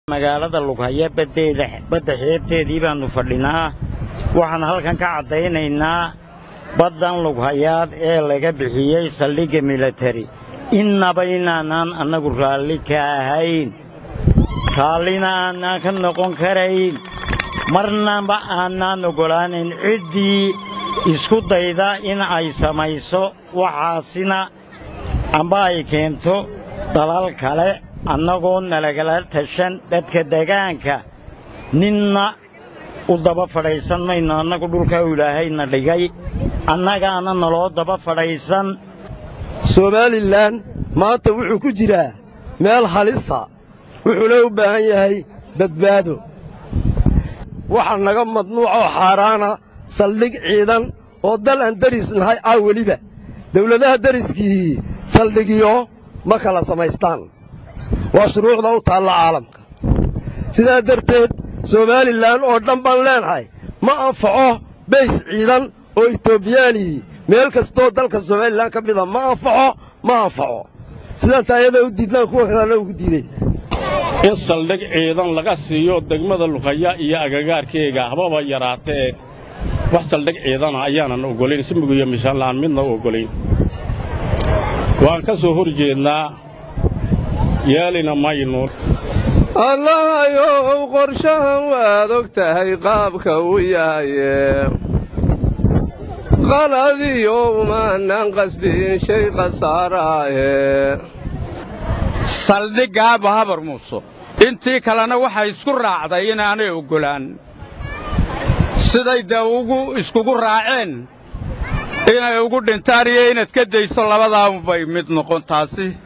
magaalada lughaya baddeeda badda xeebteedii baannu fadhinaa waxaan halkan ka caddaynaynaa baddan lughayaad ee laga bixiyey saldhigga militari innaba inaanaan annagu raalli ka ahayn raallina aanaan ka noqon karayn marnaba aanaan oggolaanayn ciddii isku dayda in ay samayso waxaasina amba ay keento dalal kale annagoo nalagala tashan dadka degaanka ninna u daba fadhaysan mayno annagu dhulkaa ilaahayna dhigay annagaana naloo daba fadhaysan somalilan maanta wuxuu ku jiraa meel halisa wuxuuna u baahan yahay badbaado waxaa naga madnuucoo xaaraana saldhig ciidan oo dal aan deris nahay ah weliba dawladaha deriskii saldhigyo ma kala samaystaan waa shuruucda u taalla caalamka sidaa darteed somalilan oo dhan baan leenahay ma anfaco bays ciidan oo etoobiyaalii meel kastoo dalka somalilan ka mida ma anfaco ma anfaco sidaan taayada u diidnaan kuwa kalena ugu diidaysa in saldhig ciidan laga siiyo degmada lughaya iyo agagaarkeega hababa yaraatee wax saldhig ciidana ayaanan oggolayn simigu iyo mishaanla'aan midna u oggolayn waan ka soo hor jeednaa yeelina maynu allahayow qorshahan waad og tahay qaabka uu yahaye qaladiyo umaanan qasdiin shay khasaaraaye saldhiggaaba habar muuso intii kalena waxay isku raacday inaanay oggolaan siday dee ugu iskugu raaceen inay ugu dhintaan iyo inaad ka dayso labadaabubay mid noqon taasi